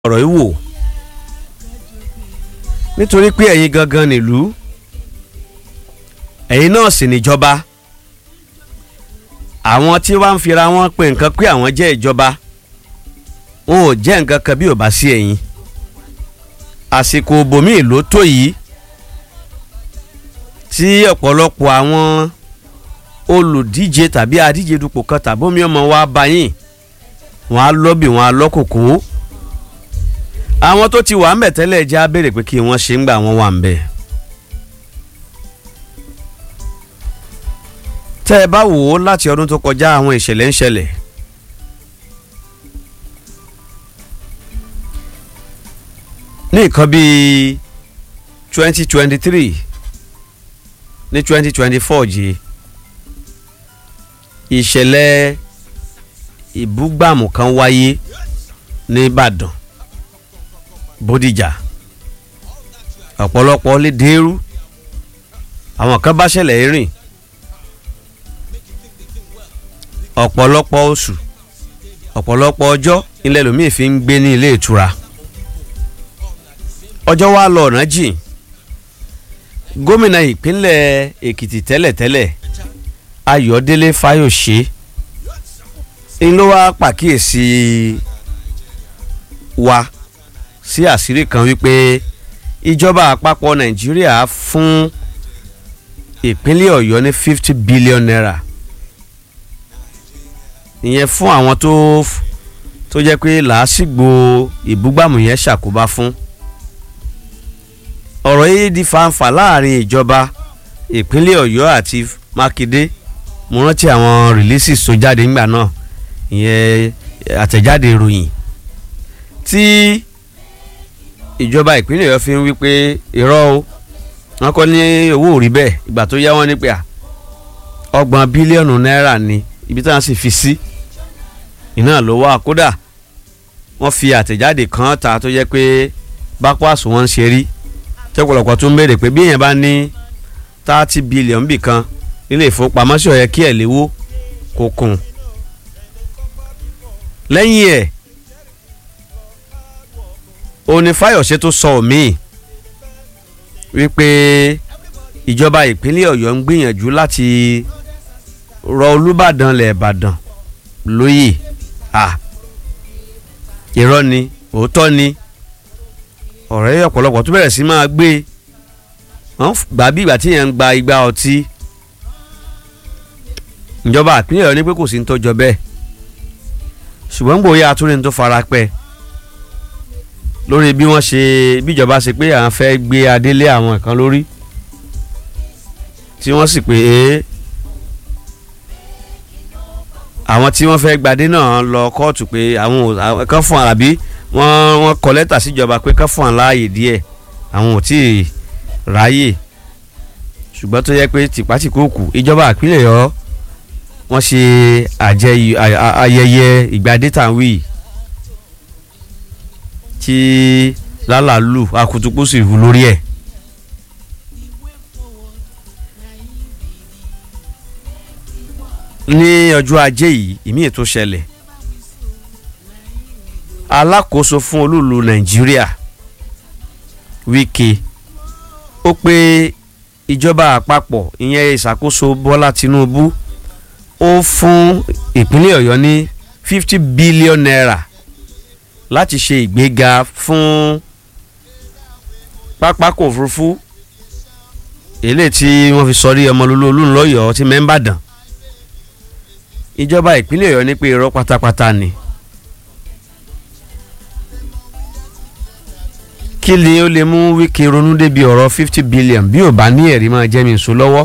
ọ̀rọ̀ yìí wò nítorí pé ẹ̀yin gangan nílùú ẹ̀yin náà sì níjọba àwọn tí wàá ń fira wọn pé nǹkan pé àwọn jẹ́ ìjọba wọn ò jẹ́ nǹkan kan bí ò bá sí ẹ̀yin àsìkò bòmíì ló tó yìí tí ọ̀pọ̀lọpọ̀ àwọn olùdíje tàbí adíje dupò kan tàbómi ọmọ wa bá yín wọn á lọ́bì wọn á lọ́kòkò àwọn tó ti wà ń bẹ̀ tẹ́lẹ̀ jẹ́ á béèrè pé kí wọ́n ṣe ń gbà wọ́n wà ń bẹ̀. tẹ́ ẹ bá wò ó láti ọdún tó kọjá àwọn ìṣẹ̀lẹ̀ ń ṣẹlẹ̀ ní nǹkan bíi twenty twenty three ní twenty twenty four yìí ìṣẹ̀lẹ̀ ìbúgbàmù kan wáyé ní Ìbàdàn Bódìjà ọ̀pọ̀lọpọ̀ lè dèrú àwọn kan bá ṣẹlẹ̀ rìn ọ̀pọ̀lọpọ̀ oṣù ọ̀pọ̀lọpọ̀ ọjọ́ ilẹ̀ lómi fi ń gbé ní ilé ìtura ọjọ́ wa lọ ọ̀nà jìn gómìnà ìpínlẹ̀ Èkìtì tẹ́lẹ̀tẹ́lẹ̀ Ayọ̀délé Fáyòṣe ń ló wá pàkíyèsí wa sí àṣírí kan wípé ìjọba àpapọ̀ Nàìjíríà fún ìpínlẹ̀ Ọ̀yọ́ ní fifty billion naira ìyẹn fún àwọn tó tó jẹ́ pé làásìgbò ìbúgbàmù yẹn ṣàkóbá fún ọ̀rọ̀ yìí di fanfà láàrin ìjọba ìpínlẹ̀ Ọ̀yọ́ àti Mákindé mo rántí àwọn releases tó jáde ńgbà náà ìyẹn àtẹ̀jáde ìròyìn tí ìjọba ìpínlẹ̀ Ọ̀yọ́ fi ń wí pé irọ́ o wọ́n kọ́ ní owó ò rí bẹ́ẹ̀ ìgbà tó yá wọ́n ní pé à ọgbọ̀n bílíọ̀nù náírà ni ibi táwọn sì fi sí iná ló wà kódà wọ́n fi àtẹ̀jáde kan ta tó jẹ́ pé bákó àsùnwọ̀n ń ṣe rí tẹ́pọ̀lọpọ̀ tó ń béèrè pé bí èèyàn bá ní thirty billion bì kan nílé ìfowópamọ́sí ó yẹ kí ẹ̀ léwó kó kùn lẹ́yìn ẹ̀ òní Fáyọ̀ṣe tó sọ òmíì wípé ìjọba ìpínlẹ̀ Ọ̀yọ́ ń gbìyànjú láti rọ Olúbàdàn lẹ̀ Ìbàdàn lóyè à irọ́ ni òótọ́ ni ọ̀rẹ́ ọ̀pọ̀lọpọ̀ tó bẹ̀rẹ̀ sí máa gbé wọ́n gbà bí ìgbà tí yẹn ń gba igba ọtí ìjọba ìpínlẹ̀ Ọ̀yọ́ ní pé kò sí ní tọ́jọ́ bẹ́ẹ̀ ṣùgbọ́n gbòòyà atúrin tó fara pẹ́ lórí bí wọ́n ṣe bíjọba ṣe pé àwọn fẹ́ gbé adélé àwọn kan lórí tí wọ́n sì pé àwọn tí wọ́n fẹ́ gbadé náà lọ kóòtù pé àwọn kan fún àràbí wọ́n wọ́n kọ lẹ́tà síjọba pé kan fún àláàyè díẹ̀ àwọn ò tí ì ráyè ṣùgbọ́n tó yẹ pé tìpátìkóòkù ìjọba ìpínlẹ̀ Ọ̀yọ́ wọ́n ṣe ayẹyẹ ìgbadé tàwí tí lálàlù akutuku sì hu lórí ẹ̀. ní ọjọ́ ajé yìí ìmí ètò ṣẹlẹ̀ alákòóso fún olúùlú nàìjíríà Wike ó pé ìjọba àpapọ̀ ìyẹn ìṣàkóso Bọ́lá Tinubu ó fún ìpínlẹ̀ Ọ̀yọ́ ní fifty billion naira láti ṣe ìgbéga fún pápákọ̀ òfurufú eléyìí tí wọ́n fi sọrí ọmọlúlú olúńlọ́yọ̀ tí mẹ́ńbàdàn ìjọba ìpínlẹ̀ Ọ̀yọ́ ní pé irọ́ pátápátá ni kí ni ó lè mú Wike ronú débi ọ̀rọ̀ fifty billion bí ò bá ní ẹ̀rí máa jẹ́ mi sùn lọ́wọ́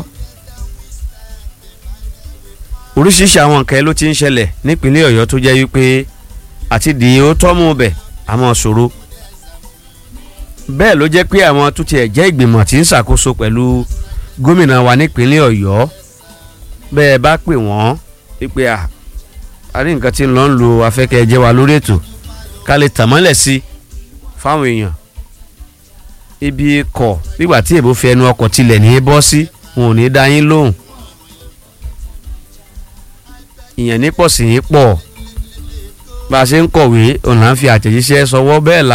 oríṣiríṣi àwọn nǹkan ló ti ń ṣẹlẹ̀ nípínlẹ̀ Ọ̀yọ́ tó jẹ́ wípé àti dì ó tọ́mú bẹ̀ àmọ́ ṣòro bẹ́ẹ̀ ló jẹ́ pé àwọn tó tiẹ̀ jẹ́ ìgbìmọ̀ tí ń ṣàkóso pẹ̀lú gómìnà wa nípínlẹ̀ Ọ̀yọ́ bẹ́ẹ̀ bá pè wọ́n wípé à a ní nǹkan tí ń lọ ń lo afẹ́kẹ́ jẹ́ wa lórí ètò ká lè tàmọ́lẹ̀ sí fáwọn èèyàn ibi kọ̀ nígbà tí èbó fi ẹnu ọkọ̀ tilẹ̀ ní í bọ́ sí wọn ò ní dá yín lóhùn ìyẹn ní pọ̀ sí yín pọ̀ bá a ṣe ń kọ̀wé òun là ń fi àtẹ̀jíṣẹ́ sọwọ́ bẹ́ẹ̀ la